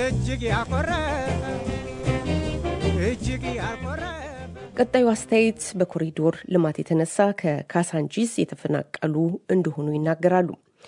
እጅግ ያኮረፈ እጅግ ያኮረፈ ቀጣዩ አስተያየት በኮሪዶር ልማት የተነሳ ከካሳንቺስ የተፈናቀሉ እንደሆኑ ይናገራሉ።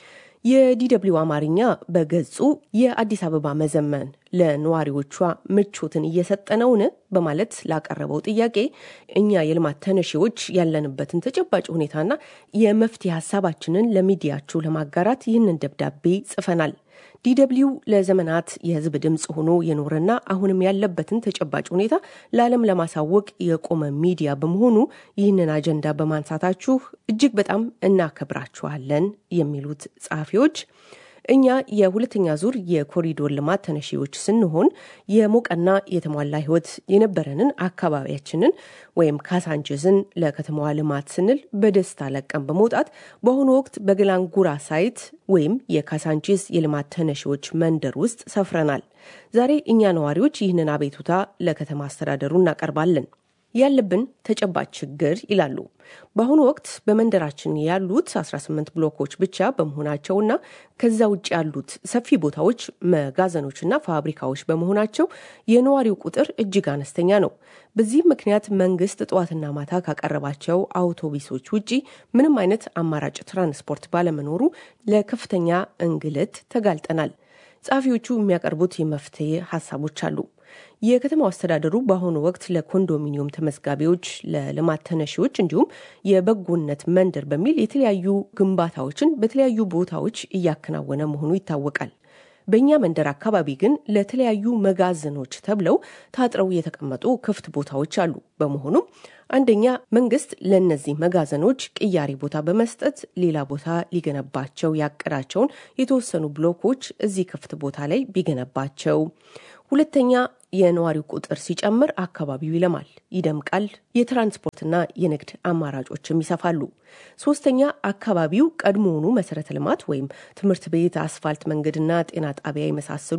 የዲደብሊው አማርኛ በገጹ የአዲስ አበባ መዘመን ለነዋሪዎቿ ምቾትን እየሰጠ ነውን? በማለት ላቀረበው ጥያቄ እኛ የልማት ተነሺዎች ያለንበትን ተጨባጭ ሁኔታና የመፍትሄ ሀሳባችንን ለሚዲያችሁ ለማጋራት ይህንን ደብዳቤ ጽፈናል። ዲደብሊው ለዘመናት የሕዝብ ድምፅ ሆኖ የኖረና አሁንም ያለበትን ተጨባጭ ሁኔታ ለዓለም ለማሳወቅ የቆመ ሚዲያ በመሆኑ ይህንን አጀንዳ በማንሳታችሁ እጅግ በጣም እናከብራችኋለን የሚሉት ጸሐፊዎች እኛ የሁለተኛ ዙር የኮሪዶር ልማት ተነሺዎች ስንሆን የሞቀና የተሟላ ህይወት የነበረንን አካባቢያችንን ወይም ካሳንችስን ለከተማዋ ልማት ስንል በደስታ ለቀን በመውጣት በአሁኑ ወቅት በገላንጉራ ሳይት ወይም የካሳንቺስ የልማት ተነሺዎች መንደር ውስጥ ሰፍረናል። ዛሬ እኛ ነዋሪዎች ይህንን አቤቱታ ለከተማ አስተዳደሩ እናቀርባለን። ያለብን ተጨባጭ ችግር ይላሉ። በአሁኑ ወቅት በመንደራችን ያሉት 18 ብሎኮች ብቻ በመሆናቸውና ከዛ ውጭ ያሉት ሰፊ ቦታዎች መጋዘኖችና ፋብሪካዎች በመሆናቸው የነዋሪው ቁጥር እጅግ አነስተኛ ነው። በዚህም ምክንያት መንግስት ጠዋትና ማታ ካቀረባቸው አውቶቡሶች ውጪ ምንም አይነት አማራጭ ትራንስፖርት ባለመኖሩ ለከፍተኛ እንግልት ተጋልጠናል። ጸሐፊዎቹ የሚያቀርቡት የመፍትሄ ሀሳቦች አሉ። የከተማው አስተዳደሩ በአሁኑ ወቅት ለኮንዶሚኒየም ተመዝጋቢዎች፣ ለልማት ተነሺዎች እንዲሁም የበጎነት መንደር በሚል የተለያዩ ግንባታዎችን በተለያዩ ቦታዎች እያከናወነ መሆኑ ይታወቃል። በእኛ መንደር አካባቢ ግን ለተለያዩ መጋዘኖች ተብለው ታጥረው የተቀመጡ ክፍት ቦታዎች አሉ። በመሆኑም አንደኛ መንግስት ለእነዚህ መጋዘኖች ቅያሪ ቦታ በመስጠት ሌላ ቦታ ሊገነባቸው ያቀዳቸውን የተወሰኑ ብሎኮች እዚህ ክፍት ቦታ ላይ ቢገነባቸው፣ ሁለተኛ የነዋሪው ቁጥር ሲጨምር አካባቢው ይለማል፣ ይደምቃል፣ የትራንስፖርትና የንግድ አማራጮችም ይሰፋሉ። ሶስተኛ አካባቢው ቀድሞውኑ መሰረተ ልማት ወይም ትምህርት ቤት፣ አስፋልት መንገድና ጤና ጣቢያ የመሳሰሉ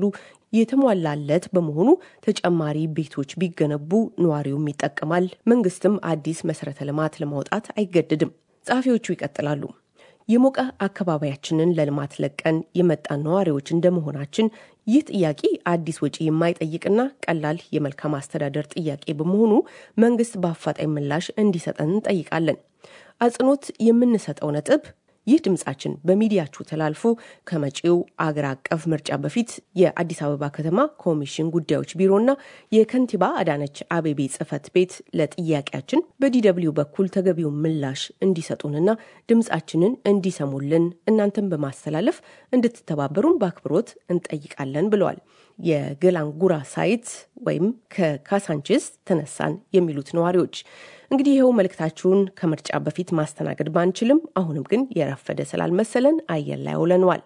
የተሟላለት በመሆኑ ተጨማሪ ቤቶች ቢገነቡ ነዋሪውም ይጠቀማል፣ መንግስትም አዲስ መሰረተ ልማት ለማውጣት አይገደድም። ጸሐፊዎቹ ይቀጥላሉ። የሞቀ አካባቢያችንን ለልማት ለቀን የመጣን ነዋሪዎች እንደመሆናችን ይህ ጥያቄ አዲስ ወጪ የማይጠይቅና ቀላል የመልካም አስተዳደር ጥያቄ በመሆኑ መንግስት በአፋጣኝ ምላሽ እንዲሰጠን እንጠይቃለን። አጽንኦት የምንሰጠው ነጥብ ይህ ድምጻችን በሚዲያችሁ ተላልፎ ከመጪው አገር አቀፍ ምርጫ በፊት የአዲስ አበባ ከተማ ኮሚሽን ጉዳዮች ቢሮና የከንቲባ አዳነች አቤቤ ጽህፈት ቤት ለጥያቄያችን በዲደብሊው በኩል ተገቢውን ምላሽ እንዲሰጡንና ድምጻችንን እንዲሰሙልን እናንተን በማስተላለፍ እንድትተባበሩን በአክብሮት እንጠይቃለን ብለዋል። የገላንጉራ ሳይት ወይም ከካሳንችስ ተነሳን የሚሉት ነዋሪዎች እንግዲህ ይኸው መልእክታችሁን ከምርጫ በፊት ማስተናገድ ባንችልም አሁንም ግን የረፈደ ስላልመሰለን አየር ላይ አውለነዋል።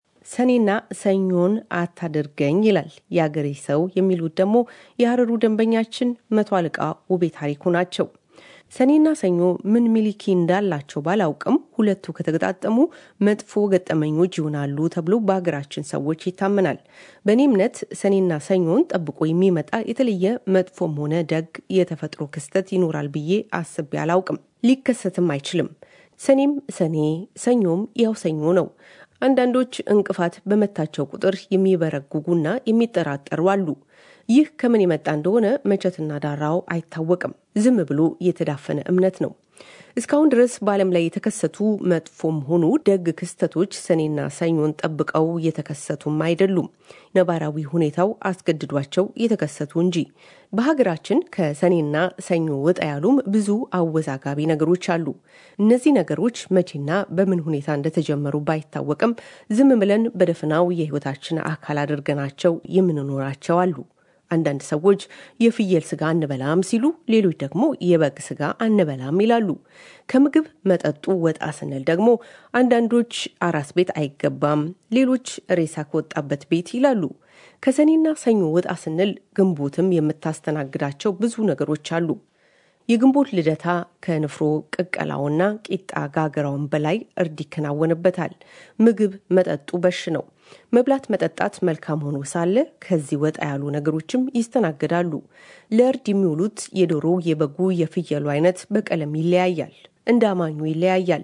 ሰኔና ሰኞን አታድርገኝ ይላል የአገሬ ሰው የሚሉት ደግሞ የሀረሩ ደንበኛችን መቶ አለቃ ውቤ ታሪኩ ናቸው። ሰኔና ሰኞ ምን ሚሊኪ እንዳላቸው ባላውቅም ሁለቱ ከተገጣጠሙ መጥፎ ገጠመኞች ይሆናሉ ተብሎ በሀገራችን ሰዎች ይታመናል። በእኔ እምነት ሰኔና ሰኞን ጠብቆ የሚመጣ የተለየ መጥፎም ሆነ ደግ የተፈጥሮ ክስተት ይኖራል ብዬ አስቤ አላውቅም። ሊከሰትም አይችልም። ሰኔም ሰኔ፣ ሰኞም ያው ሰኞ ነው። አንዳንዶች እንቅፋት በመታቸው ቁጥር የሚበረጉጉና የሚጠራጠሩ አሉ። ይህ ከምን የመጣ እንደሆነ መቼትና ዳራው አይታወቅም። ዝም ብሎ የተዳፈነ እምነት ነው። እስካሁን ድረስ በዓለም ላይ የተከሰቱ መጥፎም ሆኑ ደግ ክስተቶች ሰኔና ሰኞን ጠብቀው የተከሰቱም አይደሉም። ነባራዊ ሁኔታው አስገድዷቸው የተከሰቱ እንጂ። በሀገራችን ከሰኔና ሰኞ ወጣ ያሉም ብዙ አወዛጋቢ ነገሮች አሉ። እነዚህ ነገሮች መቼና በምን ሁኔታ እንደተጀመሩ ባይታወቅም ዝም ብለን በደፍናው የሕይወታችን አካል አድርገናቸው የምንኖራቸው አሉ። አንዳንድ ሰዎች የፍየል ስጋ አንበላም ሲሉ፣ ሌሎች ደግሞ የበግ ስጋ አንበላም ይላሉ። ከምግብ መጠጡ ወጣ ስንል ደግሞ አንዳንዶች አራስ ቤት አይገባም፣ ሌሎች ሬሳ ከወጣበት ቤት ይላሉ። ከሰኔና ሰኞ ወጣ ስንል ግንቦትም የምታስተናግዳቸው ብዙ ነገሮች አሉ። የግንቦት ልደታ ከንፍሮ ቅቀላውና ቂጣ ጋገራውን በላይ እርድ ይከናወንበታል። ምግብ መጠጡ በሽ ነው። መብላት መጠጣት መልካም ሆኖ ሳለ ከዚህ ወጣ ያሉ ነገሮችም ይስተናገዳሉ። ለእርድ የሚውሉት የዶሮ፣ የበጉ፣ የፍየሉ አይነት በቀለም ይለያያል፣ እንደ አማኙ ይለያያል።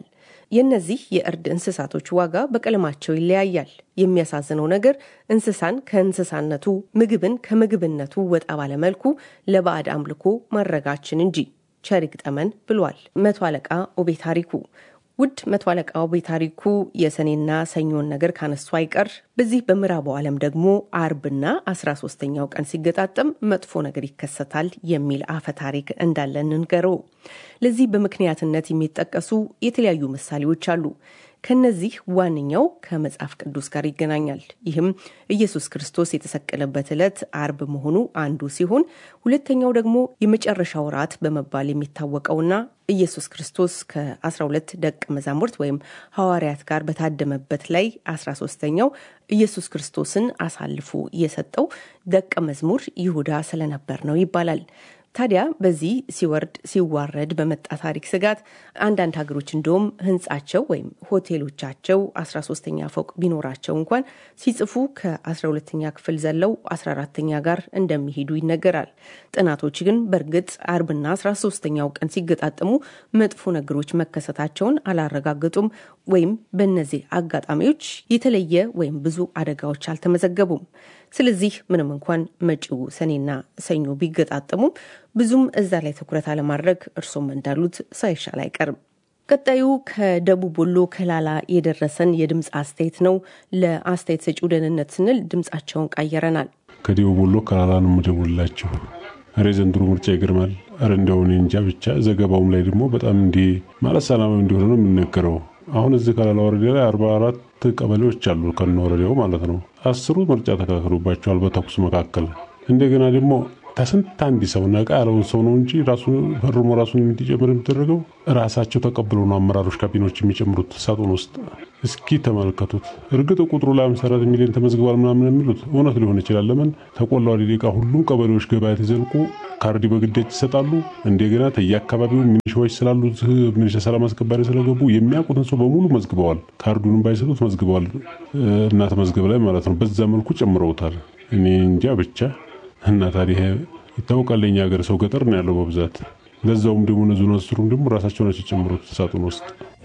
የእነዚህ የእርድ እንስሳቶች ዋጋ በቀለማቸው ይለያያል። የሚያሳዝነው ነገር እንስሳን ከእንስሳነቱ ምግብን ከምግብነቱ ወጣ ባለመልኩ ለባዕድ አምልኮ ማድረጋችን እንጂ ቸሪክ ጠመን ብሏል መቶ አለቃ ኦቤ ታሪኩ። ውድ መቶ አለቃ ኦቤ ታሪኩ የሰኔና ሰኞን ነገር ካነሱ አይቀር በዚህ በምዕራቡ ዓለም ደግሞ አርብና አስራ ሶስተኛው ቀን ሲገጣጠም መጥፎ ነገር ይከሰታል የሚል አፈ ታሪክ እንዳለ እንንገረው። ለዚህ በምክንያትነት የሚጠቀሱ የተለያዩ ምሳሌዎች አሉ። ከነዚህ ዋነኛው ከመጽሐፍ ቅዱስ ጋር ይገናኛል። ይህም ኢየሱስ ክርስቶስ የተሰቀለበት ዕለት አርብ መሆኑ አንዱ ሲሆን ሁለተኛው ደግሞ የመጨረሻው ራት በመባል የሚታወቀውና ኢየሱስ ክርስቶስ ከ12 ደቀ መዛሙርት ወይም ሐዋርያት ጋር በታደመበት ላይ 13ተኛው ኢየሱስ ክርስቶስን አሳልፎ የሰጠው ደቀ መዝሙር ይሁዳ ስለነበር ነው ይባላል። ታዲያ በዚህ ሲወርድ ሲዋረድ በመጣ ታሪክ ስጋት አንዳንድ ሀገሮች እንደውም ሕንጻቸው ወይም ሆቴሎቻቸው 13ተኛ ፎቅ ቢኖራቸው እንኳን ሲጽፉ ከ12ተኛ ክፍል ዘለው 14ተኛ ጋር እንደሚሄዱ ይነገራል። ጥናቶች ግን በእርግጥ አርብና 13ተኛው ቀን ሲገጣጠሙ መጥፎ ነገሮች መከሰታቸውን አላረጋገጡም ወይም በእነዚህ አጋጣሚዎች የተለየ ወይም ብዙ አደጋዎች አልተመዘገቡም። ስለዚህ ምንም እንኳን መጪው ሰኔና ሰኞ ቢገጣጠሙም ብዙም እዛ ላይ ትኩረት አለማድረግ እርሶም እንዳሉት ሳይሻል አይቀርም። ቀጣዩ ከደቡብ ወሎ ከላላ የደረሰን የድምፅ አስተያየት ነው። ለአስተያየት ሰጪው ደህንነት ስንል ድምፃቸውን ቀይረናል። ከደቡብ ወሎ ከላላ ነው የምደውልላችሁ። ኧረ ዘንድሮ ምርጫ ይገርማል። ኧረ እንደው እኔ እንጃ ብቻ ዘገባውም ላይ ደግሞ በጣም እንዲህ ማለት ሰላማዊ እንደሆነ ነው የሚነገረው። አሁን እዚህ ከላላ ወረዳ ላይ አርባ አራት ቀበሌዎች አሉ ከነ ወረዳው ማለት ነው። አስሩ ምርጫ ተካክሎባቸዋል በተኩስ መካከል። እንደገና ደግሞ ከስንት አንድ ሰው ነቃ ያለውን ሰው ነው እንጂ ራሱ ፈርሞ ራሱን እንዲጨምር የሚደረገው ራሳቸው ተቀብለው ነው አመራሮች ካቢኖች የሚጨምሩት ሳጥን ውስጥ። እስኪ ተመልከቱት። እርግጥ ቁጥሩ ለአምሳ አራት ሚሊዮን ተመዝግቧል ምናምን የሚሉት እውነት ሊሆን ይችላል። ለምን ተቆላው ደቂቃ ሁሉም ቀበሌዎች ገበያ ተዘልቁ ካርድ በግዳጅ ይሰጣሉ። እንደገና ተየአካባቢው ሚኒሻዎች ስላሉ ሚኒሻ ሰላም አስከባሪ ስለገቡ የሚያውቁትን ሰው በሙሉ መዝግበዋል። ካርዱንም ባይሰጡት መዝግበዋል እና ተመዝገብ ላይ ማለት ነው። በዛ መልኩ ጨምረውታል። እኔ እንጃ ብቻ እና ታዲያ ይታወቃል። የኛ ሀገር ሰው ገጠር ነው ያለው በብዛት ለዛውም ደግሞ ነዙን አስሩም ደግሞ ራሳቸው ናቸው የጨምሩት ሳጥን ውስጥ።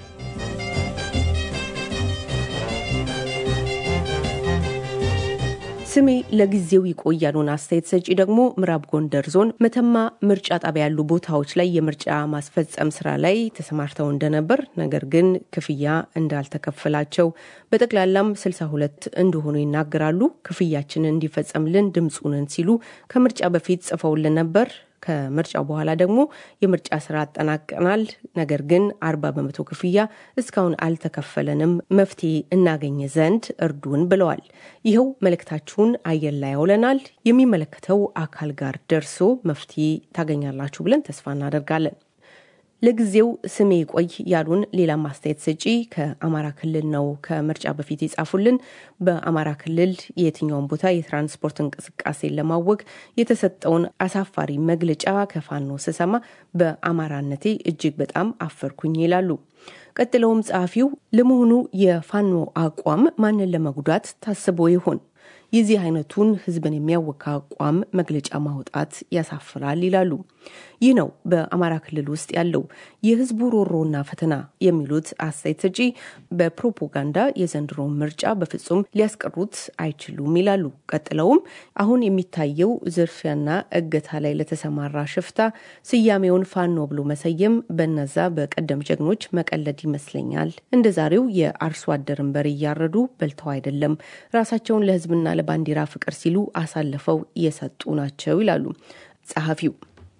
ስሜ ለጊዜው ይቆያሉን አስተያየት ሰጪ ደግሞ ምዕራብ ጎንደር ዞን መተማ ምርጫ ጣቢያ ያሉ ቦታዎች ላይ የምርጫ ማስፈጸም ስራ ላይ ተሰማርተው እንደነበር ነገር ግን ክፍያ እንዳልተከፈላቸው በጠቅላላም 62 እንደሆኑ ይናገራሉ። ክፍያችንን እንዲፈጸምልን ድምፁንን ሲሉ ከምርጫ በፊት ጽፈውልን ነበር። ከምርጫው በኋላ ደግሞ የምርጫ ስራ አጠናቀናል። ነገር ግን አርባ በመቶ ክፍያ እስካሁን አልተከፈለንም። መፍትሄ እናገኘ ዘንድ እርዱን ብለዋል። ይኸው መልእክታችሁን አየር ላይ ያውለናል። የሚመለከተው አካል ጋር ደርሶ መፍትሄ ታገኛላችሁ ብለን ተስፋ እናደርጋለን። ለጊዜው ስሜ ቆይ ያሉን ሌላ ማስተያየት ሰጪ ከአማራ ክልል ነው ከምርጫ በፊት የጻፉልን። በአማራ ክልል የትኛውን ቦታ የትራንስፖርት እንቅስቃሴን ለማወቅ የተሰጠውን አሳፋሪ መግለጫ ከፋኖ ስሰማ በአማራነቴ እጅግ በጣም አፈርኩኝ ይላሉ። ቀጥለውም ጸሐፊው ለመሆኑ የፋኖ አቋም ማንን ለመጉዳት ታስቦ ይሆን? የዚህ አይነቱን ህዝብን የሚያወካ አቋም መግለጫ ማውጣት ያሳፍራል ይላሉ። ይህ ነው በአማራ ክልል ውስጥ ያለው የህዝቡ ሮሮና ፈተና የሚሉት አስተያየት ሰጪ በፕሮፓጋንዳ የዘንድሮውን ምርጫ በፍጹም ሊያስቀሩት አይችሉም ይላሉ። ቀጥለውም አሁን የሚታየው ዝርፊያና እገታ ላይ ለተሰማራ ሽፍታ ስያሜውን ፋኖ ብሎ መሰየም በነዛ በቀደም ጀግኖች መቀለድ ይመስለኛል። እንደ ዛሬው የአርሶ አደርን በሬ እያረዱ በልተው አይደለም ራሳቸውን ለህዝብና ለባንዲራ ፍቅር ሲሉ አሳልፈው እየሰጡ ናቸው ይላሉ ጸሐፊው።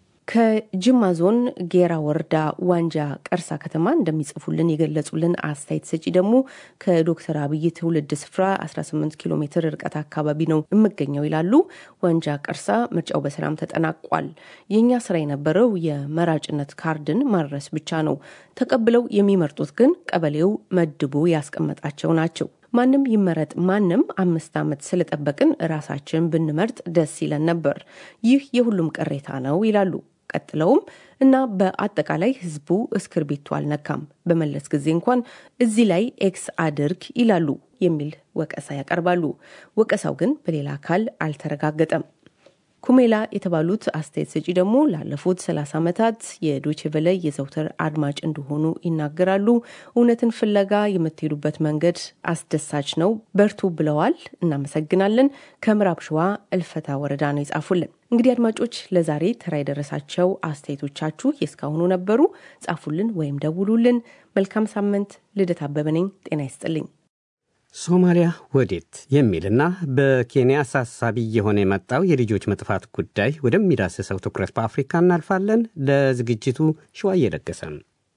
ከጅማ ዞን ጌራ ወረዳ ዋንጃ ቀርሳ ከተማ እንደሚጽፉልን የገለጹልን አስተያየት ሰጪ ደግሞ ከዶክተር አብይ ትውልድ ስፍራ 18 ኪሎ ሜትር ርቀት አካባቢ ነው የምገኘው ይላሉ። ዋንጃ ቀርሳ ምርጫው በሰላም ተጠናቋል። የእኛ ስራ የነበረው የመራጭነት ካርድን ማድረስ ብቻ ነው። ተቀብለው የሚመርጡት ግን ቀበሌው መድቦ ያስቀመጣቸው ናቸው። ማንም ይመረጥ ማንም አምስት ዓመት ስለጠበቅን ራሳችን ብንመርጥ ደስ ይለን ነበር። ይህ የሁሉም ቅሬታ ነው ይላሉ። ቀጥለውም እና በአጠቃላይ ህዝቡ እስክርቢቱ አልነካም፣ በመለስ ጊዜ እንኳን እዚህ ላይ ኤክስ አድርግ ይላሉ የሚል ወቀሳ ያቀርባሉ። ወቀሳው ግን በሌላ አካል አልተረጋገጠም። ኩሜላ የተባሉት አስተያየት ሰጪ ደግሞ ላለፉት 30 ዓመታት የዶቼ ቬለ የዘውትር አድማጭ እንደሆኑ ይናገራሉ። እውነትን ፍለጋ የምትሄዱበት መንገድ አስደሳች ነው፣ በርቱ ብለዋል። እናመሰግናለን። ከምዕራብ ሸዋ እልፈታ ወረዳ ነው የጻፉልን። እንግዲህ አድማጮች ለዛሬ ተራ የደረሳቸው አስተያየቶቻችሁ የእስካሁኑ ነበሩ። ጻፉልን ወይም ደውሉልን። መልካም ሳምንት። ልደት አበበ ነኝ። ጤና ይስጥልኝ። ሶማሊያ ወዴት የሚልና በኬንያ አሳሳቢ የሆነ የመጣው የልጆች መጥፋት ጉዳይ ወደሚዳስሰው ትኩረት በአፍሪካ እናልፋለን። ለዝግጅቱ ሸዋ እየለገሰም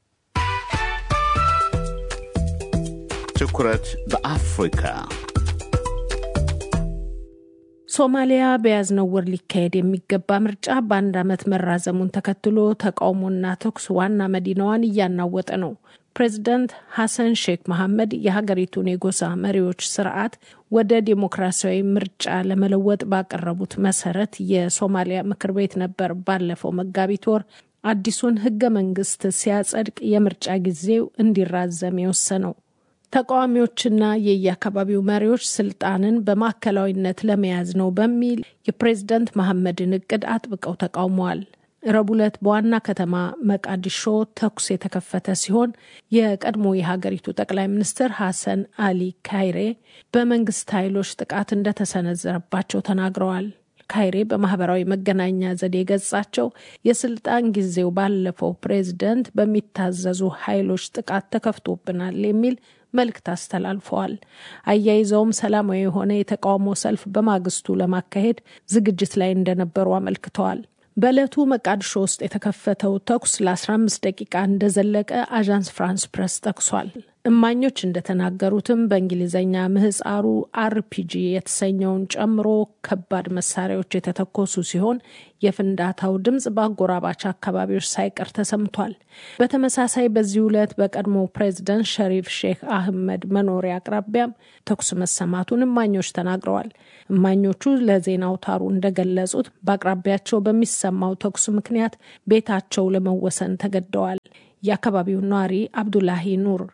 ትኩረት በአፍሪካ ሶማሊያ በያዝነው ወር ሊካሄድ የሚገባ ምርጫ በአንድ ዓመት መራዘሙን ተከትሎ ተቃውሞና ተኩስ ዋና መዲናዋን እያናወጠ ነው። ፕሬዚዳንት ሐሰን ሼክ መሐመድ የሀገሪቱን የጎሳ መሪዎች ስርዓት ወደ ዴሞክራሲያዊ ምርጫ ለመለወጥ ባቀረቡት መሰረት የሶማሊያ ምክር ቤት ነበር ባለፈው መጋቢት ወር አዲሱን ህገ መንግስት ሲያጸድቅ የምርጫ ጊዜው እንዲራዘም የወሰነው። ተቃዋሚዎችና የየአካባቢው መሪዎች ስልጣንን በማዕከላዊነት ለመያዝ ነው በሚል የፕሬዝደንት መሐመድን እቅድ አጥብቀው ተቃውመዋል። ረቡዕ ዕለት በዋና ከተማ መቃዲሾ ተኩስ የተከፈተ ሲሆን የቀድሞ የሀገሪቱ ጠቅላይ ሚኒስትር ሐሰን አሊ ካይሬ በመንግስት ኃይሎች ጥቃት እንደተሰነዘረባቸው ተናግረዋል። ካይሬ በማህበራዊ መገናኛ ዘዴ ገጻቸው የስልጣን ጊዜው ባለፈው ፕሬዝደንት በሚታዘዙ ኃይሎች ጥቃት ተከፍቶብናል የሚል መልእክት አስተላልፈዋል። አያይዘውም ሰላማዊ የሆነ የተቃውሞ ሰልፍ በማግስቱ ለማካሄድ ዝግጅት ላይ እንደነበሩ አመልክተዋል። በዕለቱ መቃድሾ ውስጥ የተከፈተው ተኩስ ለ15 ደቂቃ እንደዘለቀ አዣንስ ፍራንስ ፕሬስ ጠቅሷል። እማኞች እንደተናገሩትም በእንግሊዝኛ ምህፃሩ አርፒጂ የተሰኘውን ጨምሮ ከባድ መሳሪያዎች የተተኮሱ ሲሆን የፍንዳታው ድምፅ በአጎራባች አካባቢዎች ሳይቀር ተሰምቷል። በተመሳሳይ በዚህ ዕለት በቀድሞ ፕሬዚደንት ሸሪፍ ሼክ አህመድ መኖሪያ አቅራቢያም ተኩስ መሰማቱን እማኞች ተናግረዋል። እማኞቹ ለዜና አውታሩ እንደገለጹት በአቅራቢያቸው በሚሰማው ተኩስ ምክንያት ቤታቸው ለመወሰን ተገደዋል። የአካባቢው ነዋሪ አብዱላሂ ኑር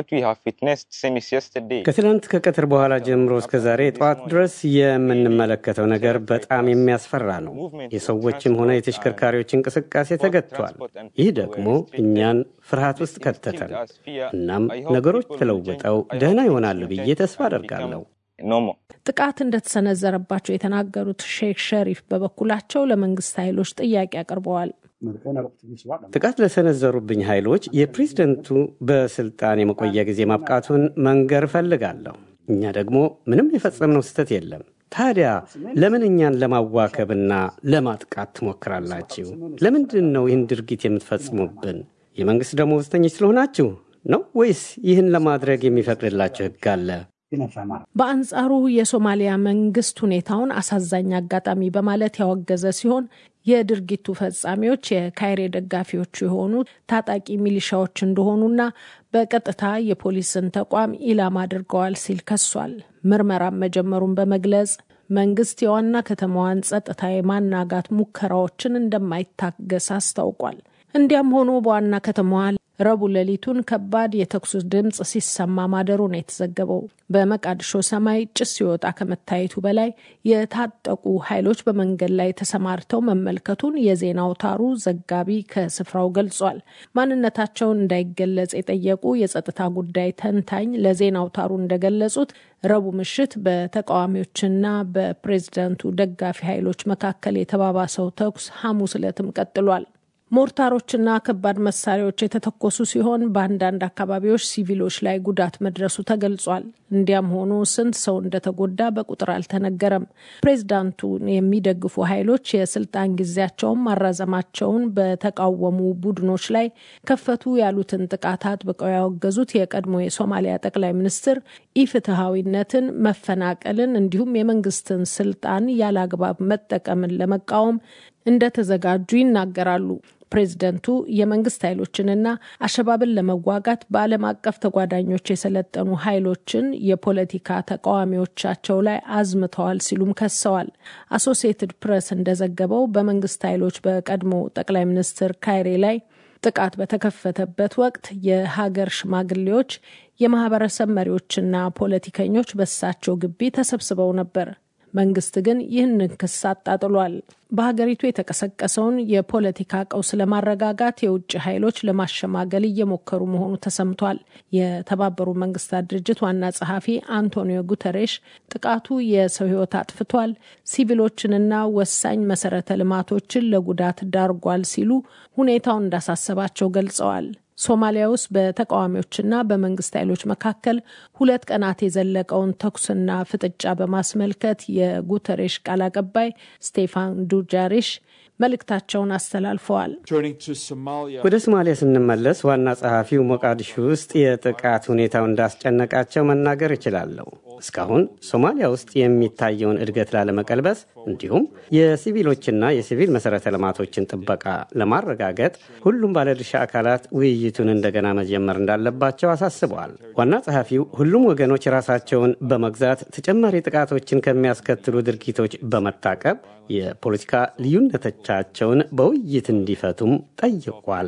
ከትናንት ከቀትር በኋላ ጀምሮ እስከ ዛሬ ጠዋት ድረስ የምንመለከተው ነገር በጣም የሚያስፈራ ነው። የሰዎችም ሆነ የተሽከርካሪዎች እንቅስቃሴ ተገድቷል። ይህ ደግሞ እኛን ፍርሃት ውስጥ ከተተን። እናም ነገሮች ተለውጠው ደህና ይሆናሉ ብዬ ተስፋ አደርጋለሁ። ጥቃት እንደተሰነዘረባቸው የተናገሩት ሼክ ሸሪፍ በበኩላቸው ለመንግስት ኃይሎች ጥያቄ አቅርበዋል። ጥቃት ለሰነዘሩብኝ ኃይሎች የፕሬዝደንቱ በስልጣን የመቆያ ጊዜ ማብቃቱን መንገር እፈልጋለሁ። እኛ ደግሞ ምንም የፈጸምነው ስህተት የለም። ታዲያ ለምን እኛን ለማዋከብና ለማጥቃት ትሞክራላችሁ? ለምንድን ነው ይህን ድርጊት የምትፈጽሙብን? የመንግሥት ደመወዝተኞች ስለሆናችሁ ነው ወይስ ይህን ለማድረግ የሚፈቅድላችሁ ሕግ አለ? በአንጻሩ የሶማሊያ መንግስት ሁኔታውን አሳዛኝ አጋጣሚ በማለት ያወገዘ ሲሆን የድርጊቱ ፈጻሚዎች የካይሬ ደጋፊዎቹ የሆኑ ታጣቂ ሚሊሻዎች እንደሆኑና በቀጥታ የፖሊስን ተቋም ኢላማ አድርገዋል ሲል ከሷል። ምርመራም መጀመሩን በመግለጽ መንግስት የዋና ከተማዋን ጸጥታ የማናጋት ሙከራዎችን እንደማይታገስ አስታውቋል። እንዲያም ሆኖ በዋና ከተማዋ ረቡዕ ሌሊቱን ከባድ የተኩስ ድምፅ ሲሰማ ማደሩ ነው የተዘገበው። በመቃድሾ ሰማይ ጭስ ሲወጣ ከመታየቱ በላይ የታጠቁ ኃይሎች በመንገድ ላይ ተሰማርተው መመልከቱን የዜና አውታሩ ዘጋቢ ከስፍራው ገልጿል። ማንነታቸውን እንዳይገለጽ የጠየቁ የጸጥታ ጉዳይ ተንታኝ ለዜና አውታሩ እንደገለጹት ረቡዕ ምሽት በተቃዋሚዎችና በፕሬዝዳንቱ ደጋፊ ኃይሎች መካከል የተባባሰው ተኩስ ሐሙስ ዕለትም ቀጥሏል። ሞርታሮችና ከባድ መሳሪያዎች የተተኮሱ ሲሆን በአንዳንድ አካባቢዎች ሲቪሎች ላይ ጉዳት መድረሱ ተገልጿል። እንዲያም ሆኖ ስንት ሰው እንደተጎዳ በቁጥር አልተነገረም። ፕሬዝዳንቱን የሚደግፉ ኃይሎች የስልጣን ጊዜያቸውን ማራዘማቸውን በተቃወሙ ቡድኖች ላይ ከፈቱ ያሉትን ጥቃት አጥብቀው ያወገዙት የቀድሞ የሶማሊያ ጠቅላይ ሚኒስትር ኢፍትሐዊነትን፣ መፈናቀልን እንዲሁም የመንግስትን ስልጣን ያለ አግባብ መጠቀምን ለመቃወም እንደተዘጋጁ ይናገራሉ። ፕሬዝደንቱ የመንግስት ኃይሎችንና አሸባብን ለመዋጋት በዓለም አቀፍ ተጓዳኞች የሰለጠኑ ኃይሎችን የፖለቲካ ተቃዋሚዎቻቸው ላይ አዝምተዋል ሲሉም ከሰዋል። አሶሲየትድ ፕሬስ እንደዘገበው በመንግስት ኃይሎች በቀድሞ ጠቅላይ ሚኒስትር ካይሬ ላይ ጥቃት በተከፈተበት ወቅት የሀገር ሽማግሌዎች፣ የማህበረሰብ መሪዎችና ፖለቲከኞች በሳቸው ግቢ ተሰብስበው ነበር። መንግስት ግን ይህንን ክስ አጣጥሏል። በሀገሪቱ የተቀሰቀሰውን የፖለቲካ ቀውስ ለማረጋጋት የውጭ ኃይሎች ለማሸማገል እየሞከሩ መሆኑ ተሰምቷል። የተባበሩ መንግስታት ድርጅት ዋና ጸሐፊ አንቶኒዮ ጉተሬሽ ጥቃቱ የሰው ሕይወት አጥፍቷል፣ ሲቪሎችንና ወሳኝ መሰረተ ልማቶችን ለጉዳት ዳርጓል ሲሉ ሁኔታውን እንዳሳሰባቸው ገልጸዋል። ሶማሊያ ውስጥ በተቃዋሚዎችና በመንግስት ኃይሎች መካከል ሁለት ቀናት የዘለቀውን ተኩስና ፍጥጫ በማስመልከት የጉተሬሽ ቃል አቀባይ ስቴፋን ዱጃሪሽ መልእክታቸውን አስተላልፈዋል። ወደ ሶማሊያ ስንመለስ ዋና ጸሐፊው ሞቃዲሾ ውስጥ የጥቃት ሁኔታው እንዳስጨነቃቸው መናገር እችላለሁ። እስካሁን ሶማሊያ ውስጥ የሚታየውን እድገት ላለመቀልበስ እንዲሁም የሲቪሎችና የሲቪል መሰረተ ልማቶችን ጥበቃ ለማረጋገጥ ሁሉም ባለድርሻ አካላት ውይይቱን እንደገና መጀመር እንዳለባቸው አሳስበዋል። ዋና ጸሐፊው ሁሉም ወገኖች ራሳቸውን በመግዛት ተጨማሪ ጥቃቶችን ከሚያስከትሉ ድርጊቶች በመታቀብ የፖለቲካ ልዩነቶቻቸውን በውይይት እንዲፈቱም ጠይቋል።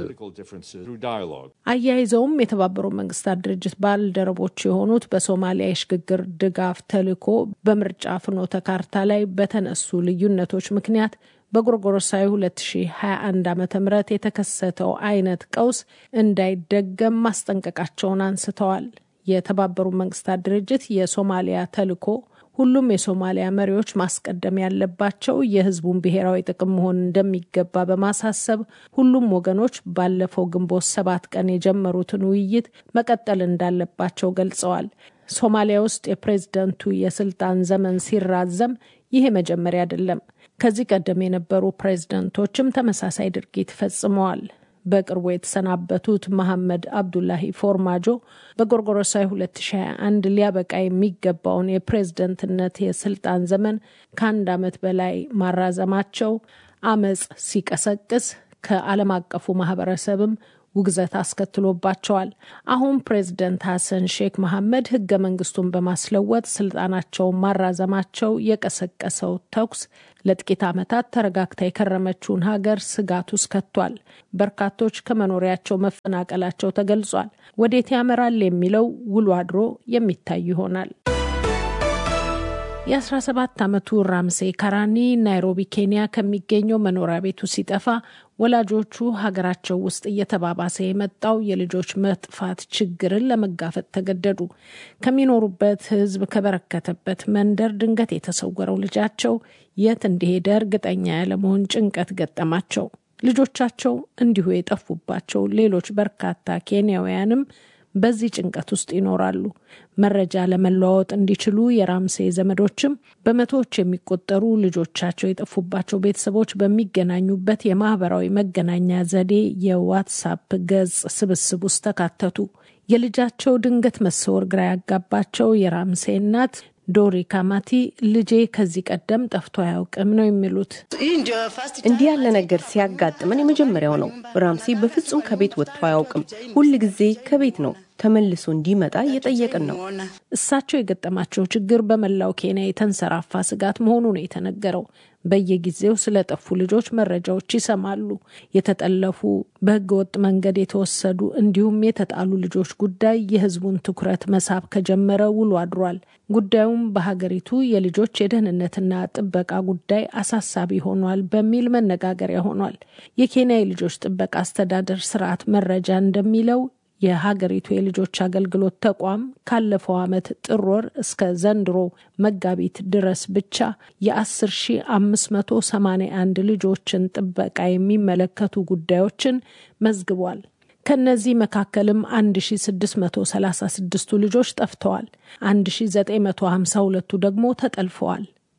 አያይዘውም የተባበሩት መንግስታት ድርጅት ባልደረቦች የሆኑት በሶማሊያ የሽግግር ድጋፍ ተልዕኮ በምርጫ ፍኖተ ካርታ ላይ በተነሱ ልዩነቶች ምክንያት በጎርጎሮሳዊ 2021 ዓ ም የተከሰተው አይነት ቀውስ እንዳይደገም ማስጠንቀቃቸውን አንስተዋል። የተባበሩት መንግስታት ድርጅት የሶማሊያ ተልዕኮ ሁሉም የሶማሊያ መሪዎች ማስቀደም ያለባቸው የሕዝቡን ብሔራዊ ጥቅም መሆን እንደሚገባ በማሳሰብ ሁሉም ወገኖች ባለፈው ግንቦት ሰባት ቀን የጀመሩትን ውይይት መቀጠል እንዳለባቸው ገልጸዋል። ሶማሊያ ውስጥ የፕሬዝደንቱ የስልጣን ዘመን ሲራዘም ይሄ መጀመሪያ አይደለም። ከዚህ ቀደም የነበሩ ፕሬዝደንቶችም ተመሳሳይ ድርጊት ፈጽመዋል። በቅርቡ የተሰናበቱት መሐመድ አብዱላሂ ፎርማጆ በጎርጎሮሳዊ 2021 ሊያበቃ የሚገባውን የፕሬዝደንትነት የስልጣን ዘመን ከአንድ ዓመት በላይ ማራዘማቸው አመፅ ሲቀሰቅስ ከዓለም አቀፉ ማህበረሰብም ውግዘት አስከትሎባቸዋል። አሁን ፕሬዝደንት ሐሰን ሼክ መሐመድ ህገ መንግስቱን በማስለወጥ ስልጣናቸውን ማራዘማቸው የቀሰቀሰው ተኩስ ለጥቂት ዓመታት ተረጋግታ የከረመችውን ሀገር ስጋት ውስጥ ከቷል። በርካቶች ከመኖሪያቸው መፈናቀላቸው ተገልጿል። ወዴት ያመራል የሚለው ውሎ አድሮ የሚታይ ይሆናል። የ17 ዓመቱ ራምሴ ካራኒ ናይሮቢ ኬንያ ከሚገኘው መኖሪያ ቤቱ ሲጠፋ ወላጆቹ ሀገራቸው ውስጥ እየተባባሰ የመጣው የልጆች መጥፋት ችግርን ለመጋፈጥ ተገደዱ። ከሚኖሩበት ህዝብ ከበረከተበት መንደር ድንገት የተሰወረው ልጃቸው የት እንደሄደ እርግጠኛ ያለመሆን ጭንቀት ገጠማቸው። ልጆቻቸው እንዲሁ የጠፉባቸው ሌሎች በርካታ ኬንያውያንም በዚህ ጭንቀት ውስጥ ይኖራሉ። መረጃ ለመለዋወጥ እንዲችሉ የራምሴ ዘመዶችም በመቶዎች የሚቆጠሩ ልጆቻቸው የጠፉባቸው ቤተሰቦች በሚገናኙበት የማህበራዊ መገናኛ ዘዴ የዋትሳፕ ገጽ ስብስብ ውስጥ ተካተቱ። የልጃቸው ድንገት መሰወር ግራ ያጋባቸው የራምሴ እናት ዶሪ ካማቲ ልጄ ከዚህ ቀደም ጠፍቶ አያውቅም ነው የሚሉት። እንዲህ ያለ ነገር ሲያጋጥመን የመጀመሪያው ነው። ራምሴ በፍጹም ከቤት ወጥቶ አያውቅም። ሁል ጊዜ ከቤት ነው ተመልሶ እንዲመጣ እየጠየቅን ነው። እሳቸው የገጠማቸው ችግር በመላው ኬንያ የተንሰራፋ ስጋት መሆኑ ነው የተነገረው። በየጊዜው ስለጠፉ ልጆች መረጃዎች ይሰማሉ። የተጠለፉ፣ በህገወጥ መንገድ የተወሰዱ እንዲሁም የተጣሉ ልጆች ጉዳይ የህዝቡን ትኩረት መሳብ ከጀመረ ውሎ አድሯል። ጉዳዩም በሀገሪቱ የልጆች የደህንነትና ጥበቃ ጉዳይ አሳሳቢ ሆኗል በሚል መነጋገሪያ ሆኗል። የኬንያ የልጆች ጥበቃ አስተዳደር ስርዓት መረጃ እንደሚለው የሀገሪቱ የልጆች አገልግሎት ተቋም ካለፈው ዓመት ጥር ወር እስከ ዘንድሮ መጋቢት ድረስ ብቻ የ10581 ልጆችን ጥበቃ የሚመለከቱ ጉዳዮችን መዝግቧል። ከነዚህ መካከልም 1636ቱ ልጆች ጠፍተዋል። 1952ቱ ደግሞ ተጠልፈዋል።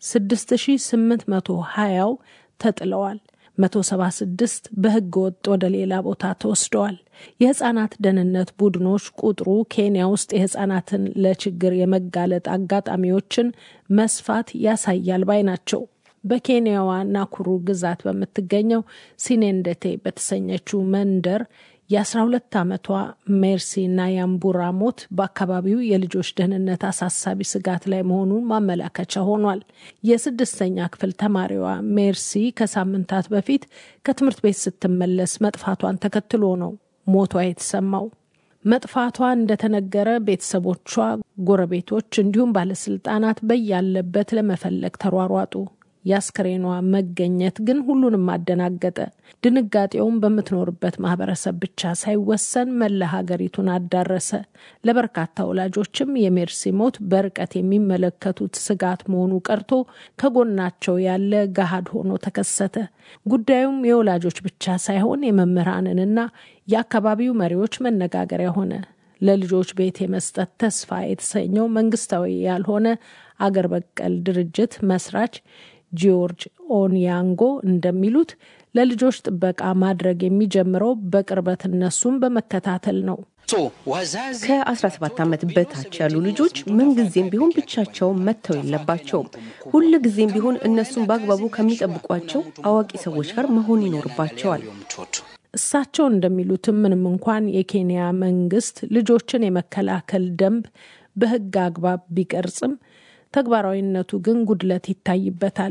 6820ው ተጥለዋል። 176 በህገ ወጥ ወደ ሌላ ቦታ ተወስደዋል። የህጻናት ደህንነት ቡድኖች ቁጥሩ ኬንያ ውስጥ የህጻናትን ለችግር የመጋለጥ አጋጣሚዎችን መስፋት ያሳያል ባይ ናቸው። በኬንያዋ ናኩሩ ግዛት በምትገኘው ሲኔንደቴ በተሰኘችው መንደር የ12 ዓመቷ ሜርሲ ናያምቡራ ሞት በአካባቢው የልጆች ደህንነት አሳሳቢ ስጋት ላይ መሆኑን ማመላከቻ ሆኗል። የስድስተኛ ክፍል ተማሪዋ ሜርሲ ከሳምንታት በፊት ከትምህርት ቤት ስትመለስ መጥፋቷን ተከትሎ ነው ሞቷ የተሰማው። መጥፋቷ እንደተነገረ ቤተሰቦቿ፣ ጎረቤቶች እንዲሁም ባለስልጣናት በያለበት ለመፈለግ ተሯሯጡ። የአስክሬኗ መገኘት ግን ሁሉንም አደናገጠ። ድንጋጤውም በምትኖርበት ማህበረሰብ ብቻ ሳይወሰን መላ ሀገሪቱን አዳረሰ። ለበርካታ ወላጆችም የሜርሲ ሞት በርቀት የሚመለከቱት ስጋት መሆኑ ቀርቶ ከጎናቸው ያለ ገሃድ ሆኖ ተከሰተ። ጉዳዩም የወላጆች ብቻ ሳይሆን የመምህራንንና የአካባቢው መሪዎች መነጋገሪያ ሆነ። ለልጆች ቤት የመስጠት ተስፋ የተሰኘው መንግስታዊ ያልሆነ አገር በቀል ድርጅት መስራች ጂዮርጅ ኦንያንጎ እንደሚሉት ለልጆች ጥበቃ ማድረግ የሚጀምረው በቅርበት እነሱን በመከታተል ነው። ከ17 ዓመት በታች ያሉ ልጆች ምንጊዜም ቢሆን ብቻቸውን መተው የለባቸውም። ሁል ጊዜም ቢሆን እነሱን በአግባቡ ከሚጠብቋቸው አዋቂ ሰዎች ጋር መሆን ይኖርባቸዋል። እሳቸው እንደሚሉትም ምንም እንኳን የኬንያ መንግስት ልጆችን የመከላከል ደንብ በሕግ አግባብ ቢቀርጽም ተግባራዊነቱ ግን ጉድለት ይታይበታል።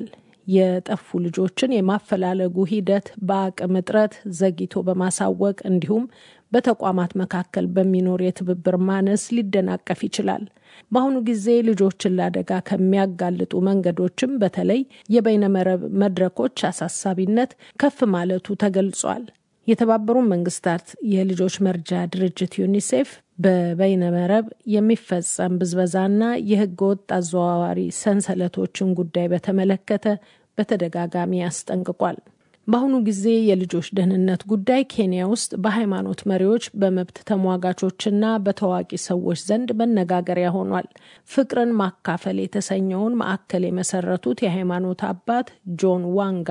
የጠፉ ልጆችን የማፈላለጉ ሂደት በአቅም እጥረት ዘግይቶ በማሳወቅ እንዲሁም በተቋማት መካከል በሚኖር የትብብር ማነስ ሊደናቀፍ ይችላል። በአሁኑ ጊዜ ልጆችን ለአደጋ ከሚያጋልጡ መንገዶችም በተለይ የበይነመረብ መድረኮች አሳሳቢነት ከፍ ማለቱ ተገልጿል። የተባበሩ መንግስታት የልጆች መርጃ ድርጅት ዩኒሴፍ በበይነመረብ የሚፈጸም ብዝበዛና የህገ ወጥ አዘዋዋሪ ሰንሰለቶችን ጉዳይ በተመለከተ በተደጋጋሚ አስጠንቅቋል። በአሁኑ ጊዜ የልጆች ደህንነት ጉዳይ ኬንያ ውስጥ በሃይማኖት መሪዎች፣ በመብት ተሟጋቾችና በታዋቂ ሰዎች ዘንድ መነጋገሪያ ሆኗል። ፍቅርን ማካፈል የተሰኘውን ማዕከል የመሰረቱት የሃይማኖት አባት ጆን ዋንጋ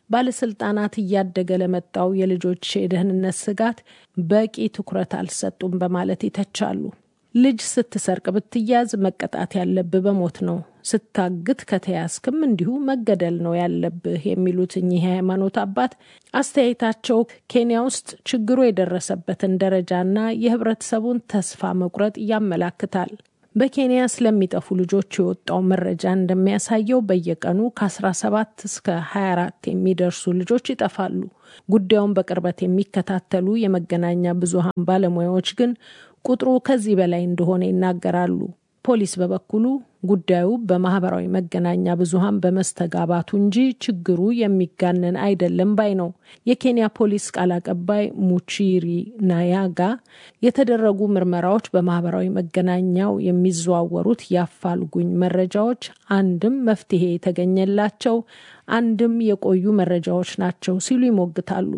ባለስልጣናት እያደገ ለመጣው የልጆች የደህንነት ስጋት በቂ ትኩረት አልሰጡም በማለት ይተቻሉ። ልጅ ስትሰርቅ ብትያዝ መቀጣት ያለብህ በሞት ነው፣ ስታግት ከተያዝክም እንዲሁ መገደል ነው ያለብህ የሚሉት እኚህ የሃይማኖት አባት አስተያየታቸው ኬንያ ውስጥ ችግሩ የደረሰበትን ደረጃና የህብረተሰቡን ተስፋ መቁረጥ ያመላክታል። በኬንያ ስለሚጠፉ ልጆች የወጣው መረጃ እንደሚያሳየው በየቀኑ ከ17 እስከ 24 የሚደርሱ ልጆች ይጠፋሉ። ጉዳዩን በቅርበት የሚከታተሉ የመገናኛ ብዙሃን ባለሙያዎች ግን ቁጥሩ ከዚህ በላይ እንደሆነ ይናገራሉ። ፖሊስ በበኩሉ ጉዳዩ በማህበራዊ መገናኛ ብዙሃን በመስተጋባቱ እንጂ ችግሩ የሚጋነን አይደለም ባይ ነው። የኬንያ ፖሊስ ቃል አቀባይ ሙቺሪ ናያጋ የተደረጉ ምርመራዎች በማህበራዊ መገናኛው የሚዘዋወሩት የአፋልጉኝ መረጃዎች አንድም መፍትሄ የተገኘላቸው አንድም የቆዩ መረጃዎች ናቸው ሲሉ ይሞግታሉ።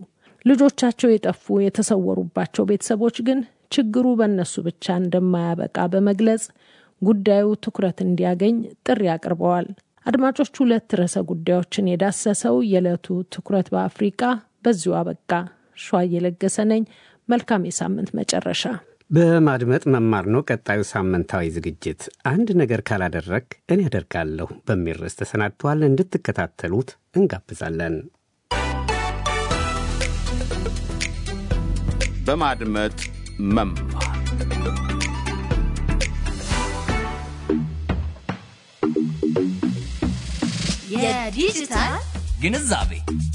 ልጆቻቸው የጠፉ የተሰወሩባቸው ቤተሰቦች ግን ችግሩ በእነሱ ብቻ እንደማያበቃ በመግለጽ ጉዳዩ ትኩረት እንዲያገኝ ጥሪ አቅርበዋል። አድማጮች፣ ሁለት ርዕሰ ጉዳዮችን የዳሰሰው የዕለቱ ትኩረት በአፍሪቃ በዚሁ አበቃ። ሸዋ እየለገሰ ነኝ። መልካም የሳምንት መጨረሻ። በማድመጥ መማር ነው ቀጣዩ ሳምንታዊ ዝግጅት። አንድ ነገር ካላደረግ እኔ ያደርጋለሁ በሚል ርዕስ ተሰናድቷል። እንድትከታተሉት እንጋብዛለን። በማድመጥ መማር የዲጂታል ግንዛቤ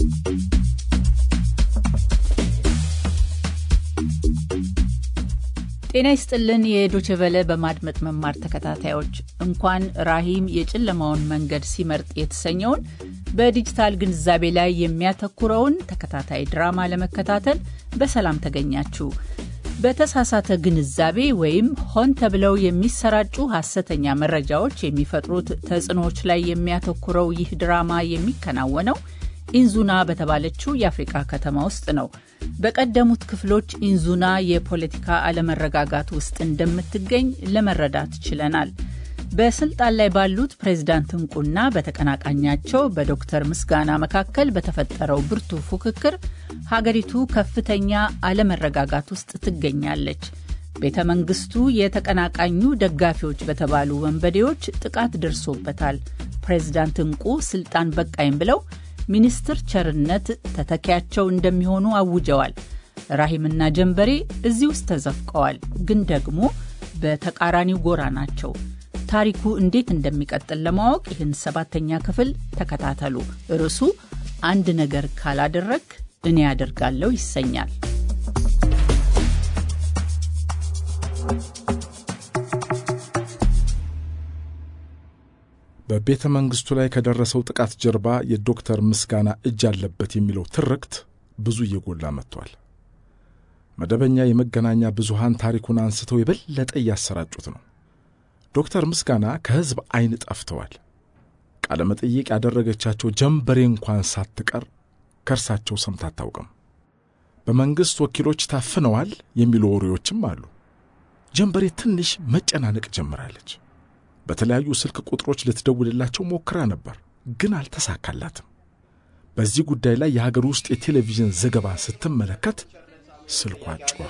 ጤና ይስጥልን። የዶችቨለ በማድመጥ መማር ተከታታዮች እንኳን ራሂም የጨለማውን መንገድ ሲመርጥ የተሰኘውን በዲጂታል ግንዛቤ ላይ የሚያተኩረውን ተከታታይ ድራማ ለመከታተል በሰላም ተገኛችሁ። በተሳሳተ ግንዛቤ ወይም ሆን ተብለው የሚሰራጩ ሐሰተኛ መረጃዎች የሚፈጥሩት ተጽዕኖዎች ላይ የሚያተኩረው ይህ ድራማ የሚከናወነው ኢንዙና በተባለችው የአፍሪቃ ከተማ ውስጥ ነው። በቀደሙት ክፍሎች ኢንዙና የፖለቲካ አለመረጋጋት ውስጥ እንደምትገኝ ለመረዳት ችለናል። በስልጣን ላይ ባሉት ፕሬዝዳንት እንቁና በተቀናቃኛቸው በዶክተር ምስጋና መካከል በተፈጠረው ብርቱ ፉክክር ሀገሪቱ ከፍተኛ አለመረጋጋት ውስጥ ትገኛለች። ቤተ መንግስቱ የተቀናቃኙ ደጋፊዎች በተባሉ ወንበዴዎች ጥቃት ደርሶበታል። ፕሬዝዳንት እንቁ ስልጣን በቃኝ ብለው ሚኒስትር ቸርነት ተተኪያቸው እንደሚሆኑ አውጀዋል። ራሂምና ጀንበሬ እዚህ ውስጥ ተዘፍቀዋል፣ ግን ደግሞ በተቃራኒው ጎራ ናቸው። ታሪኩ እንዴት እንደሚቀጥል ለማወቅ ይህን ሰባተኛ ክፍል ተከታተሉ። ርዕሱ አንድ ነገር ካላደረግ እኔ ያደርጋለሁ ይሰኛል። በቤተ መንግሥቱ ላይ ከደረሰው ጥቃት ጀርባ የዶክተር ምስጋና እጅ አለበት የሚለው ትርክት ብዙ እየጎላ መጥቷል። መደበኛ የመገናኛ ብዙሃን ታሪኩን አንስተው የበለጠ እያሰራጩት ነው። ዶክተር ምስጋና ከሕዝብ ዐይን ጠፍተዋል። ቃለ መጠይቅ ያደረገቻቸው ጀንበሬ እንኳን ሳትቀር ከእርሳቸው ሰምታ አታውቅም። በመንግሥት ወኪሎች ታፍነዋል የሚሉ ወሬዎችም አሉ። ጀንበሬ ትንሽ መጨናነቅ ጀምራለች። በተለያዩ ስልክ ቁጥሮች ልትደውልላቸው ሞክራ ነበር፣ ግን አልተሳካላትም። በዚህ ጉዳይ ላይ የሀገር ውስጥ የቴሌቪዥን ዘገባ ስትመለከት ስልኳ ጮኸ።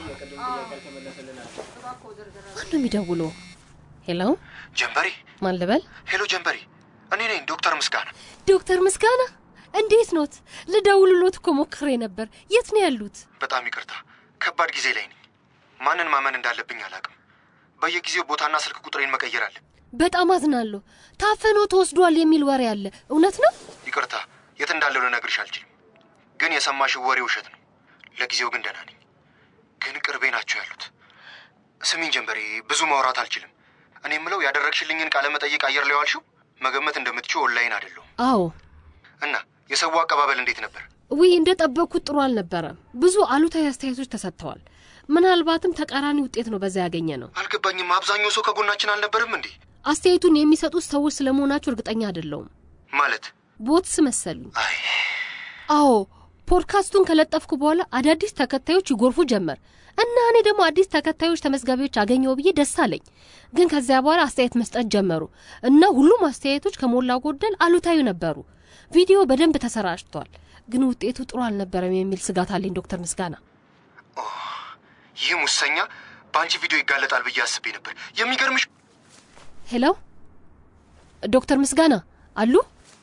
ማን ነው የሚደውለው? ሄሎ ጀንበሬ፣ ማን ልበል? ሄሎ ጀንበሬ፣ እኔ ነኝ ዶክተር ምስጋና። ዶክተር ምስጋና እንዴት ኖት? ልደውልሎት እኮ ሞክሬ ነበር። የት ነው ያሉት? በጣም ይቅርታ፣ ከባድ ጊዜ ላይ ነኝ። ማንን ማመን እንዳለብኝ አላውቅም። በየጊዜው ቦታና ስልክ ቁጥሬን መቀየር አለ። በጣም አዝናለሁ። ታፈኖ ተወስዷል የሚል ወሬ አለ። እውነት ነው? ይቅርታ፣ የት እንዳለው ልነግርሽ አልችልም። ግን የሰማሽው ወሬ ውሸት ነው። ለጊዜው ግን ደህና ነኝ። ግን ቅርቤ ናቸው ያሉት። ስሚኝ ጀንበሬ፣ ብዙ ማውራት አልችልም። እኔ የምለው ያደረግሽልኝን ቃለ መጠይቅ አየር ላይ ዋልሽው መገመት እንደምትችው ኦንላይን አይደለሁም አዎ። እና የሰው አቀባበል እንዴት ነበር? ውይ እንደ ጠበቅኩት ጥሩ አልነበረም። ብዙ አሉታዊ አስተያየቶች ተሰጥተዋል። ምናልባትም ተቃራኒ ውጤት ነው በዛ ያገኘ ነው። አልገባኝም። አብዛኛው ሰው ከጎናችን አልነበርም እንዴ? አስተያየቱን የሚሰጡት ሰዎች ስለመሆናቸው እርግጠኛ አይደለውም። ማለት ቦትስ መሰሉኝ። አዎ ፖድካስቱን ከለጠፍኩ በኋላ አዳዲስ ተከታዮች ይጎርፉ ጀመር እና እኔ ደግሞ አዲስ ተከታዮች ተመዝጋቢዎች አገኘው ብዬ ደስ አለኝ። ግን ከዚያ በኋላ አስተያየት መስጠት ጀመሩ እና ሁሉም አስተያየቶች ከሞላ ጎደል አሉታዊ ነበሩ። ቪዲዮ በደንብ ተሰራጭቷል፣ ግን ውጤቱ ጥሩ አልነበረም የሚል ስጋት አለኝ። ዶክተር ምስጋና ይህ ሙሰኛ በአንቺ ቪዲዮ ይጋለጣል ብዬ አስቤ ነበር። የሚገርምሽ ሄሎ ዶክተር ምስጋና አሉ?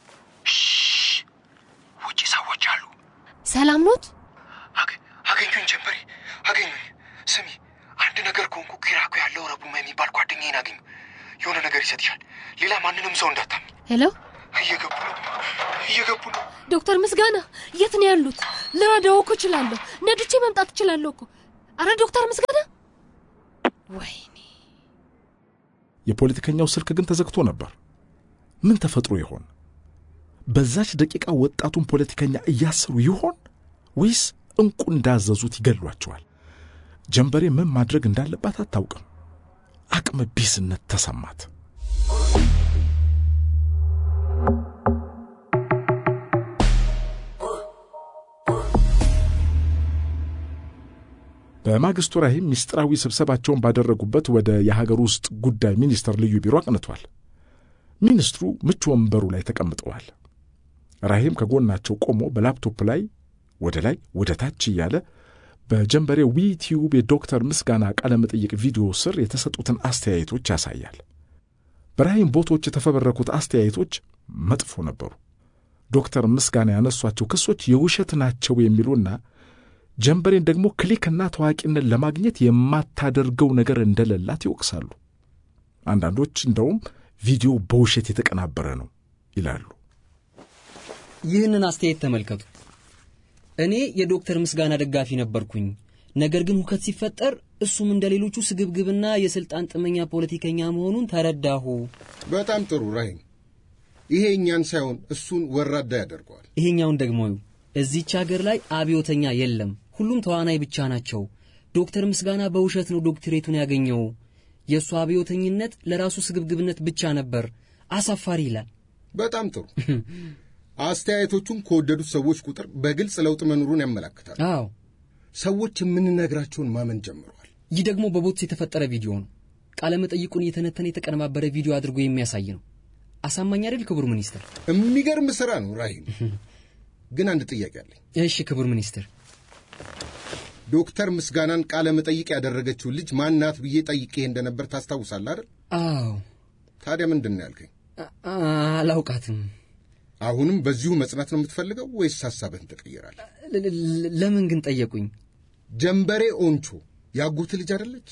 ውጭ ሰዎች አሉ። ሰላም ኖት? አገኙኝ ጀንበሬ፣ አገኙኝ። ስሚ፣ አንድ ነገር ከሆንኩ ኪራኮ ያለው ረቡማ የሚባል ጓደኛዬን አገኙ። የሆነ ነገር ይሰጥሻል። ሌላ ማንንም ሰው እንዳታሚ። ሄሎ እየገቡ ነው፣ እየገቡ ነው። ዶክተር ምስጋና የት ነው ያሉት? ልረዳው እኮ እችላለሁ። ነድቼ መምጣት እችላለሁ እኮ። አረ ዶክተር ምስጋና ወይኔ የፖለቲከኛው ስልክ ግን ተዘግቶ ነበር። ምን ተፈጥሮ ይሆን? በዛች ደቂቃ ወጣቱን ፖለቲከኛ እያሰሩ ይሆን ወይስ እንቁ እንዳዘዙት ይገሏቸዋል? ጀንበሬ ምን ማድረግ እንዳለባት አታውቅም። አቅመ ቢስነት ተሰማት። በማግስቱ ራሂም ምስጢራዊ ስብሰባቸውን ባደረጉበት ወደ የሀገር ውስጥ ጉዳይ ሚኒስቴር ልዩ ቢሮ አቅንቷል። ሚኒስትሩ ምቹ ወንበሩ ላይ ተቀምጠዋል። ራሂም ከጎናቸው ቆሞ በላፕቶፕ ላይ ወደ ላይ ወደ ታች እያለ በጀንበሬ ዊቲዩብ የዶክተር ምስጋና ቃለ መጠይቅ ቪዲዮ ስር የተሰጡትን አስተያየቶች ያሳያል። በራሂም ቦቶች የተፈበረኩት አስተያየቶች መጥፎ ነበሩ። ዶክተር ምስጋና ያነሷቸው ክሶች የውሸት ናቸው የሚሉና ጀንበሬን ደግሞ ክሊክና ታዋቂነት ለማግኘት የማታደርገው ነገር እንደሌላት ይወቅሳሉ። አንዳንዶች እንደውም ቪዲዮ በውሸት የተቀናበረ ነው ይላሉ። ይህንን አስተያየት ተመልከቱ። እኔ የዶክተር ምስጋና ደጋፊ ነበርኩኝ። ነገር ግን ሁከት ሲፈጠር እሱም እንደ ሌሎቹ ስግብግብና የስልጣን ጥመኛ ፖለቲከኛ መሆኑን ተረዳሁ። በጣም ጥሩ ራሂም። ይሄ እኛን ሳይሆን እሱን ወራዳ ያደርገዋል። ይሄኛውን ደግሞ እዚች ሀገር ላይ አብዮተኛ የለም፣ ሁሉም ተዋናይ ብቻ ናቸው። ዶክተር ምስጋና በውሸት ነው ዶክትሬቱን ያገኘው። የእሱ አብዮተኝነት ለራሱ ስግብግብነት ብቻ ነበር። አሳፋሪ ይላል። በጣም ጥሩ። አስተያየቶቹን ከወደዱት ሰዎች ቁጥር በግልጽ ለውጥ መኖሩን ያመላክታል። አዎ፣ ሰዎች የምንነግራቸውን ማመን ጀምረዋል። ይህ ደግሞ በቦትስ የተፈጠረ ቪዲዮ ነው። ቃለ መጠይቁን እየተነተነ የተቀነባበረ ቪዲዮ አድርጎ የሚያሳይ ነው። አሳማኝ አይደል ክቡር ሚኒስትር? የሚገርም ስራ ነው ራሂም። ግን አንድ ጥያቄ አለኝ። እሺ ክቡር ሚኒስትር። ዶክተር ምስጋናን ቃለ መጠይቅ ያደረገችው ልጅ ማናት ብዬ ጠይቄ እንደነበር ታስታውሳለህ አይደል? አዎ። ታዲያ ምንድን ነው ያልከኝ? አላውቃትም። አሁንም በዚሁ መጽናት ነው የምትፈልገው ወይስ ሐሳብህን ትቀይራለህ? ለምን ግን ጠየቁኝ? ጀንበሬ ኦንቾ ያጎት ልጅ አይደለች?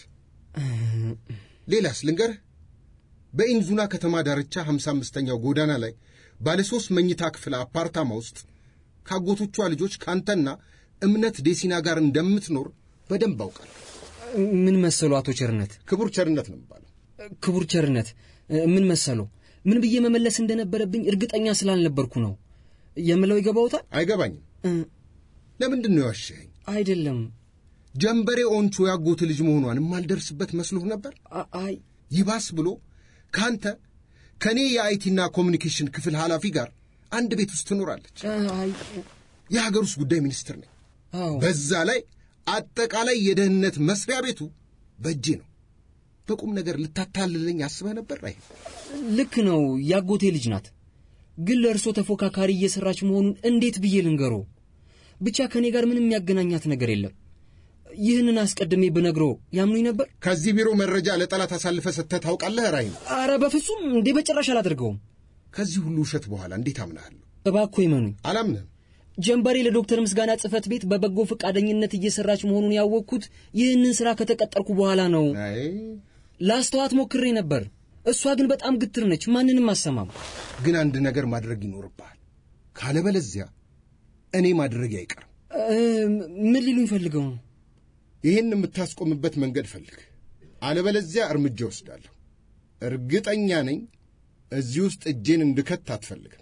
ሌላስ ልንገርህ። በኢንዙና ከተማ ዳርቻ ሀምሳ አምስተኛው ጎዳና ላይ ባለ ሦስት መኝታ ክፍል አፓርታማ ውስጥ ካጎቶቿ ልጆች ካንተና እምነት ዴሲና ጋር እንደምትኖር በደንብ አውቃለሁ። ምን መሰሉ አቶ ቸርነት? ክቡር ቸርነት ነው የሚባለው። ክቡር ቸርነት ምን መሰሉ? ምን ብዬ መመለስ እንደነበረብኝ እርግጠኛ ስላልነበርኩ ነው የምለው። ይገባውታል? አይገባኝም። ለምንድን ነው ያዋሸኸኝ? አይደለም ጀንበሬ ኦንቾ ያጎት ልጅ መሆኗን የማልደርስበት መስሎህ ነበር? አይ ይባስ ብሎ ከአንተ ከእኔ የአይቲና ኮሚኒኬሽን ክፍል ኃላፊ ጋር አንድ ቤት ውስጥ ትኖራለች። የሀገር ውስጥ ጉዳይ ሚኒስትር ነኝ። በዛ ላይ አጠቃላይ የደህንነት መስሪያ ቤቱ በእጄ ነው። በቁም ነገር ልታታልለኝ አስበህ ነበር? አይ ልክ ነው፣ ያጎቴ ልጅ ናት። ግን ለእርሶ ተፎካካሪ እየሰራች መሆኑን እንዴት ብዬ ልንገሮ? ብቻ ከእኔ ጋር ምንም የሚያገናኛት ነገር የለም። ይህንን አስቀድሜ ብነግሮ ያምኑኝ ነበር? ከዚህ ቢሮ መረጃ ለጠላት አሳልፈ ሰጥተህ ታውቃለህ? ራይም አረ በፍጹም እንዴ፣ በጭራሽ አላደርገውም። ከዚህ ሁሉ ውሸት በኋላ እንዴት አምናሃለሁ? እባክዎ ይመኑኝ። አላምንህም። ጀንበሬ ለዶክተር ምስጋና ጽህፈት ቤት በበጎ ፈቃደኝነት እየሰራች መሆኑን ያወቅኩት ይህንን ስራ ከተቀጠርኩ በኋላ ነው። ላስተዋት ሞክሬ ነበር። እሷ ግን በጣም ግትር ነች፣ ማንንም አሰማም። ግን አንድ ነገር ማድረግ ይኖርብሃል። ካለበለዚያ እኔ ማድረግ አይቀርም። ምን ሊሉኝ ፈልገው ነው? ይህን የምታስቆምበት መንገድ ፈልግ፣ አለበለዚያ እርምጃ ወስዳለሁ። እርግጠኛ ነኝ እዚህ ውስጥ እጄን እንድከት አትፈልግም።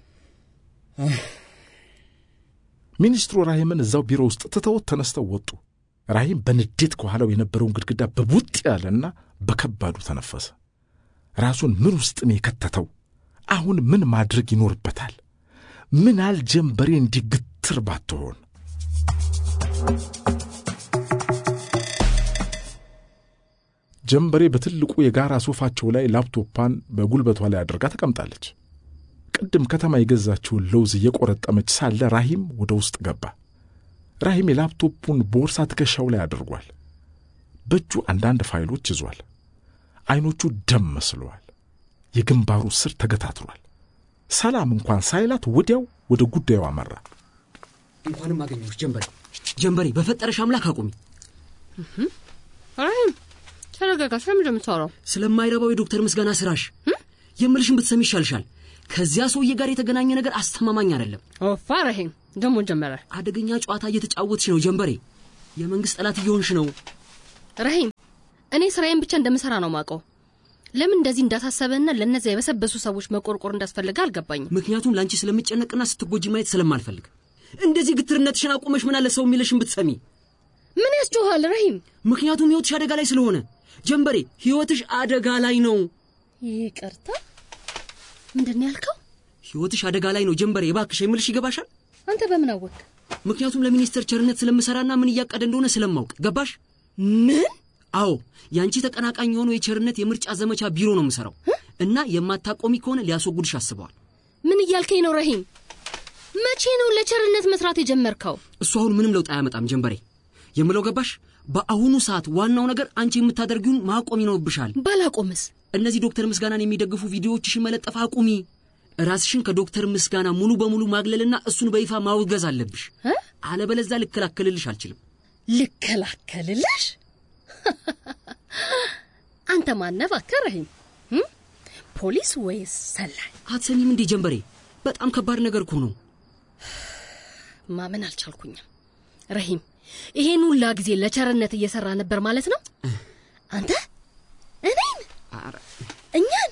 ሚኒስትሩ ራሂምን እዛው ቢሮ ውስጥ ትተውት ተነስተው ወጡ። ራሂም በንዴት ከኋላው የነበረውን ግድግዳ በቡጥ ያለና በከባዱ ተነፈሰ። ራሱን ምን ውስጥ ነው የከተተው? አሁን ምን ማድረግ ይኖርበታል? ምን አል ጀንበሬ እንዲህ ግትር ባትሆን። ጀንበሬ በትልቁ የጋራ ሶፋቸው ላይ ላፕቶፓን በጉልበቷ ላይ አድርጋ ተቀምጣለች። ቅድም ከተማ የገዛችውን ለውዝ እየቆረጠመች ሳለ ራሂም ወደ ውስጥ ገባ። ራሂም የላፕቶፑን ቦርሳ ትከሻው ላይ አድርጓል። በእጁ አንዳንድ ፋይሎች ይዟል። ዐይኖቹ ደም መስለዋል። የግንባሩ ስር ተገታትሯል። ሰላም እንኳን ሳይላት ወዲያው ወደ ጉዳዩ አመራ። እንኳንም አገኘሁሽ ጀንበሬ። ጀንበሬ በፈጠረሽ አምላክ አቁሚ። ራሂም ተረጋጋ። ስለምንድን ነው የምታወራው? ስለማይረባው የዶክተር ምስጋና ስራሽ የምልሽን ብትሰሚ ይሻልሻል። ከዚያ ሰውዬ ጋር የተገናኘ ነገር አስተማማኝ አይደለም። ኦፋ ራሂም ደግሞ ጀመረ። አደገኛ ጨዋታ እየተጫወትሽ ነው ጀንበሬ። የመንግስት ጠላት እየሆንሽ ነው። ራሂም እኔ ስራዬን ብቻ እንደምሰራ ነው ማውቀው። ለምን እንደዚህ እንዳሳሰበና ለእነዚያ የበሰበሱ ሰዎች መቆርቆር እንዳስፈለገ አልገባኝም። ምክንያቱም ለአንቺ ስለምጨነቅና ስትጎጂ ማየት ስለማልፈልግ። እንደዚህ ግትርነትሽን አቁመሽ ምን አለ ሰው የሚልሽን ብትሰሚ። ምን ያስጮኋል ራሂም? ምክንያቱም ህይወትሽ አደጋ ላይ ስለሆነ ጀንበሬ፣ ህይወትሽ አደጋ ላይ ነው። ይቅርታ፣ ምንድን ያልከው? ህይወትሽ አደጋ ላይ ነው ጀንበሬ። እባክሽ የምልሽ ይገባሻል? አንተ በምን አወቅ? ምክንያቱም ለሚኒስተር ቸርነት ስለምሰራና ምን እያቀደ እንደሆነ ስለማውቅ። ገባሽ? ምን? አዎ የአንቺ ተቀናቃኝ የሆነው የቸርነት የምርጫ ዘመቻ ቢሮ ነው የምሰራው እና የማታቆሚ ከሆነ ሊያስወጉድሽ አስበዋል። ምን እያልከኝ ነው ራሂም? መቼ ነው ለቸርነት መስራት የጀመርከው? እሱ አሁን ምንም ለውጥ አያመጣም ጀንበሬ። የምለው ገባሽ? በአሁኑ ሰዓት ዋናው ነገር አንቺ የምታደርጊውን ማቆም ይኖርብሻል። ባላቆምስ? እነዚህ ዶክተር ምስጋናን የሚደግፉ ቪዲዮዎችሽን መለጠፍ አቁሚ። ራስሽን ከዶክተር ምስጋና ሙሉ በሙሉ ማግለልና እሱን በይፋ ማውገዝ አለብሽ። አለበለዛ ልከላከልልሽ አልችልም። ልከላከልልሽ? አንተ ማነህ እባክህ ራሂም? ፖሊስ ወይስ ሰላይ? አትሰሚም እንዴ ጀንበሬ? በጣም ከባድ ነገር እኮ ነው። ማመን አልቻልኩኝም ረሂም። ይሄን ሁላ ጊዜ ለቸርነት እየሰራ ነበር ማለት ነው? አንተ እኔን እኛን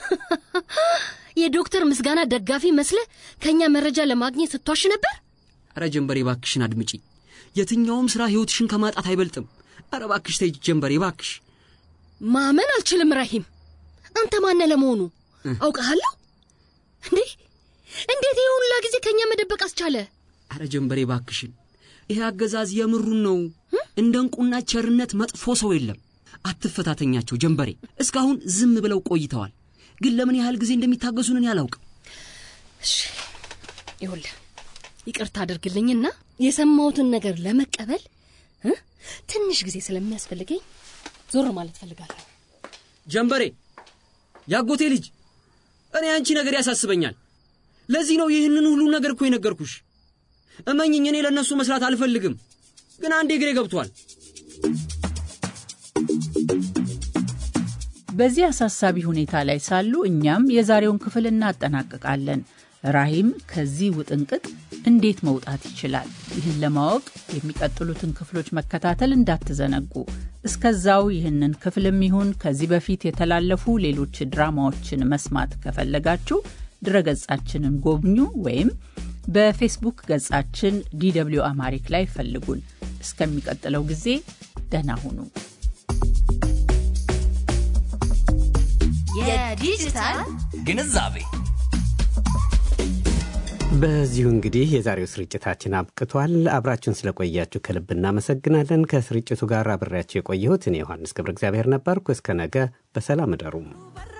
የዶክተር ምስጋና ደጋፊ መስለ ከእኛ መረጃ ለማግኘት ስትዋሽ ነበር? አረ ጀንበሬ ባክሽን አድምጪ። የትኛውም ስራ ህይወትሽን ከማጣት አይበልጥም። አረ ባክሽ ተይ ጀንበሬ ባክሽ። ማመን አልችልም ራሂም። አንተ ማነ ለመሆኑ አውቀሃለሁ እንዴ? እንዴት ይህ ሁላ ጊዜ ከእኛ መደበቅ አስቻለ? አረ ጀንበሬ ባክሽን፣ ይሄ አገዛዝ የምሩን ነው። እንደ እንቁና ቸርነት መጥፎ ሰው የለም። አትፈታተኛቸው ጀንበሬ። እስካሁን ዝም ብለው ቆይተዋል፣ ግን ለምን ያህል ጊዜ እንደሚታገሱን እኔ አላውቅም። እሺ ይኸውልህ፣ ይቅርታ አድርግልኝና የሰማሁትን ነገር ለመቀበል ትንሽ ጊዜ ስለሚያስፈልገኝ ዞር ማለት ፈልጋለሁ። ጀንበሬ፣ ያጎቴ ልጅ፣ እኔ አንቺ ነገር ያሳስበኛል። ለዚህ ነው ይህንን ሁሉ ነገር እኮ የነገርኩሽ። እመኝኝ፣ እኔ ለእነሱ መስራት አልፈልግም፣ ግን አንዴ እግሬ ገብቷል። በዚህ አሳሳቢ ሁኔታ ላይ ሳሉ እኛም የዛሬውን ክፍል እናጠናቅቃለን። ራሂም ከዚህ ውጥንቅጥ እንዴት መውጣት ይችላል? ይህን ለማወቅ የሚቀጥሉትን ክፍሎች መከታተል እንዳትዘነጉ። እስከዛው ይህንን ክፍልም ይሁን ከዚህ በፊት የተላለፉ ሌሎች ድራማዎችን መስማት ከፈለጋችሁ ድረገጻችንን ጎብኙ ወይም በፌስቡክ ገጻችን ዲደብሊው አማሪክ ላይ ፈልጉን። እስከሚቀጥለው ጊዜ ደህና ሁኑ። የዲጂታል ግንዛቤ በዚሁ እንግዲህ የዛሬው ስርጭታችን አብቅቷል። አብራችሁን ስለቆያችሁ ከልብ እናመሰግናለን። ከስርጭቱ ጋር አብሬያችሁ የቆየሁት እኔ ዮሐንስ ገብረ እግዚአብሔር ነበርኩ። እስከ ነገ በሰላም እደሩም።